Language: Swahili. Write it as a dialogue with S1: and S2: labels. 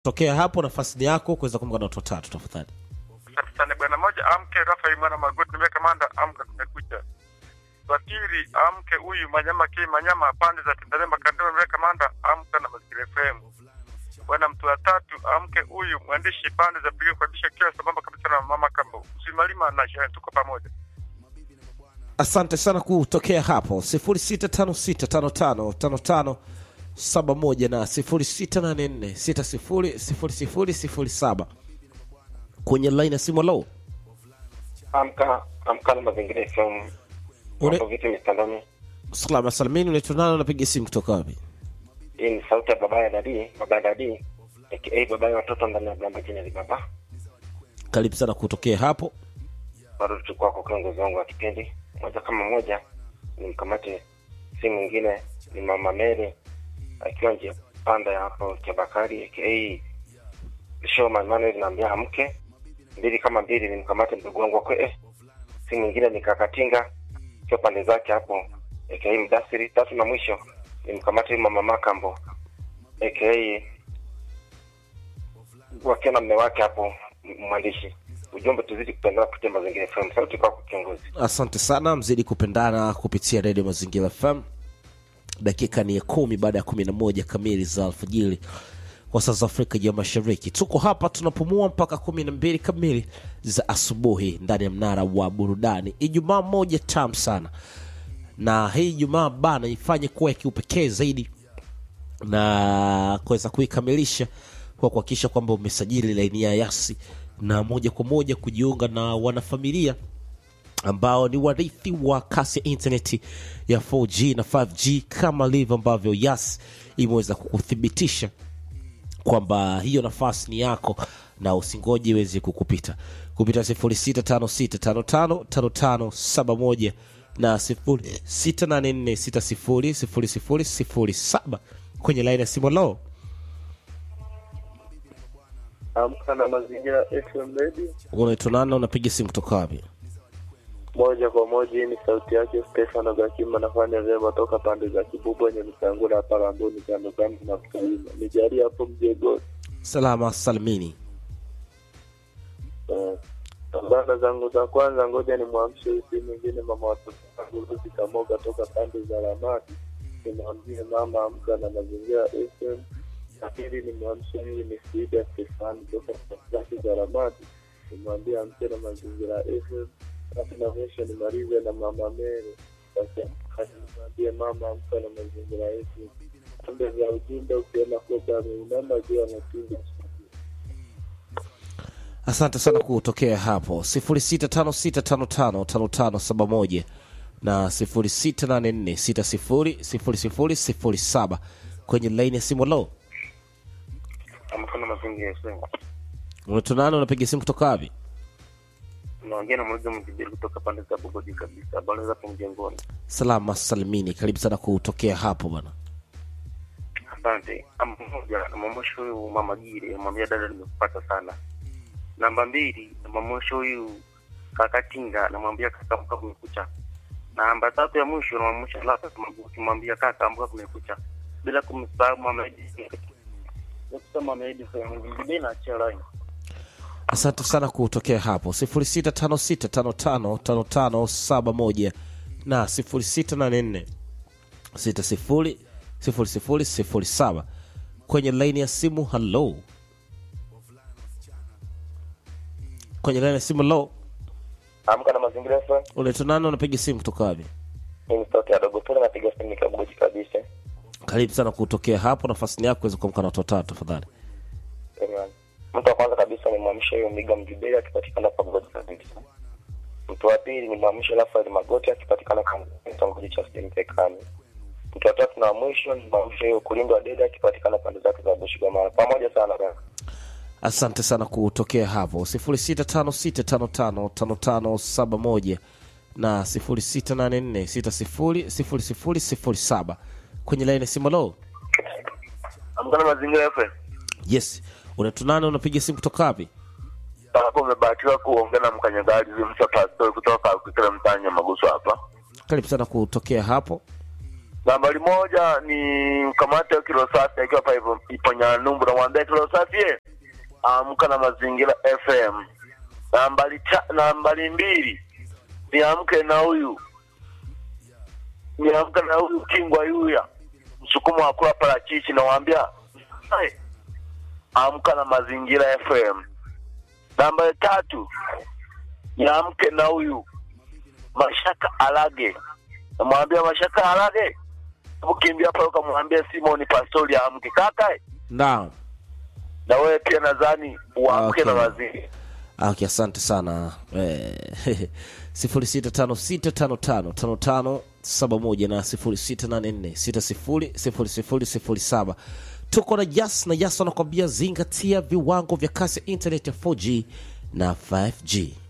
S1: tokea hapo nafasi ni yako kuweza kumka na watu watatu tafadhali
S2: Asante sana bwana. Moja, amke Rafael mwana Magoti, niwe kamanda, amka, kumekucha. Wa pili, amke huyu Manyama K Manyama, pande za Tandale Makandao, niwe kamanda, amka na Mazingira FM. Bwana, mtu wa tatu, amke huyu mwandishi pande za Pigo kwa bisha kiwa sambamba kabisa na mama Kambo, Usimalima na Sharon, tuko pamoja.
S1: asante sana kutokea hapo 0656555571 na 0684600007 kwenye line ya simu low
S3: amka amka na mazingira FM
S1: Ule-
S3: mambo vipi mitandoni
S1: salama salamini unaitwa nani unapiga simu kutoka wapi
S3: hii ni sauti ya baba ya dadi baba ya dadi aka baba ya watoto ndani ya blamba jina li baba
S1: karibu sana kutokea hapo
S3: bado tulikuwa kwa kiongozi wangu wa kipindi moja kama moja ni mkamati si mwingine ni mama Mary akiwa nje panda ya hapo Chabakari aka Showman Manuel naambia amke mbili kama mbili ni mkamate mdogo wangu wa kwe eh, si mwingine ni kakatinga akiwa pande zake hapo aka Mdasiri tatu na mwisho ni mkamate mama Makambo aka wakiwa na mme wake hapo m- mwandishi ujumbe tuzidi kupendana kupitia mazingira FM sauti kwako kiongozi
S1: asante sana mzidi kupendana kupitia redio mazingira fm dakika ni ya kumi baada ya kumi na moja kamili za alfajiri kwa saa za afrika ya mashariki tuko hapa tunapumua mpaka kumi na mbili kamili za asubuhi ndani ya mnara wa burudani ijumaa moja tam sana na hii ijumaa bana ifanye kuwa ya kiupekee zaidi na kuweza kuikamilisha kwa kuhakikisha kwamba umesajili laini ya yasi na moja kwa moja kujiunga na wanafamilia ambao ni warithi wa kasi ya intaneti ya 4G na 5G kama livyo ambavyo Yas imeweza kukuthibitisha kwamba hiyo nafasi ni yako na usingoje iweze kukupita kupita 0656555571 na 0684600007 kwenye laini ya simu lo
S4: Amka na mazingira FM Radio
S1: unaitwa nani na unapiga simu kutoka wapi
S4: moja kwa moja. Hii ni sauti yake Stefano Gakima, nafanya vyema toka pande za Kibubwa nye Msangula hapa Ramboni, kando kando na Mkalima. Nijalie hapo mjegoni.
S1: salama salimini
S4: Eh, Bana zangu za kwanza, ngoja ni mwamshe huyu si mwingine mama watoto wangu Ruthi Kamoga toka pande za Ramadi, nimwambie mama amka na mazingira FM. Na pili ni mwamshe huyu ni Frida Stefani toka pande zake za Ramadi, nimwambie amke na mazingira FM. Basi na mwisho nimalize na mama Mere, basi basi nimwambie mama amka na mazingira FM. Pande za ujumbe ukiona koba ameinama juu anapiga
S1: asante sana kutokea hapo 0656555571 na 0684600007 kwenye laini ya simu lo
S3: amka na mazingira FM
S1: unatonana unapiga simu kutoka wapi
S3: unaongea na mmoja mjibiri kutoka pande za Bogodi kabisa habari za hapo mjengoni
S1: salama salimini karibu sana kutokea hapo bwana
S3: asante Ama moja namwamosha huyu mama Gire namwambia dada nimekupata sana namba mbili namwamosha huyu kaka Tinga namwambia kaka amka kumekucha namba tatu ya mwisho namwamosha Lata kumwambia kaka amka kumekucha bila kumsahau mama Edi Dr. mama Edi Fayamujibini na achia line
S1: asante sana kutokea hapo 0656555571 na 0684600007 kwenye laini ya simu halo kwenye laini ya simu lo
S3: amka na mazingira FM
S1: unatonana unapiga simu kutoka wapi
S3: mimi sauti ya dogo pole napiga simu nikabuji kabisa
S1: karibu sana kutokea hapo nafasi ni yako kuweza kuamka na watu watatu tafadhali
S3: Amen. Mtu wa kwanza kabisa ni mwamsha huyo Miga Mjibeli akipatikana pa Mgodi kabisa. Mtu wa pili ni mwamsha Rafael Magoti akipatikana kwa kitongoji cha Sempekani. Mtu wa tatu na wa mwisho ni mwamsha huyo Kulindo wa Dede akipatikana pande zake za Bushigamara. Pamoja sana kaka.
S1: asante sana kutokea hapo 0656555571 na 0684600007 kwenye laini ya simu lo
S4: Amka na mazingira FM.
S1: yes unatunana unapiga simu kutoka wapi
S4: hapo umebahatiwa kuongea na mkanyagaji Msa Pastor kutoka Kikira mtaani Nyamagusu hapa.
S1: karibu sana kutokea hapo
S4: Nambari moja ni mkamate wa kilo safi akiwa pa ipo, ipo Nyanumbu, namwambia kilo safi ye, amka na mazingira FM. Nambari ta, nambari mbili niamke na huyu niamke na huyu Kingwa Yuya msukumo wa kula parachichi, nawaambia "Hai, amka na mazingira FM. Nambari tatu niamke na huyu Mashaka Alage, namwambia Mashaka Alage, ukimbia pale ukamwambia Simoni Pastori amke kaka,
S1: naam
S4: na wewe pia nadhani uamke
S1: Okay.
S4: na mazingira
S1: okay, asante sana eh, sifuri sita tano sita tano tano tano tano saba moja na sifuri sita nane nne sita sifuri sifuri sifuri sifuri saba tuko na jas na jas wanakwambia zingatia viwango vya kasi ya internet ya 4g na 5g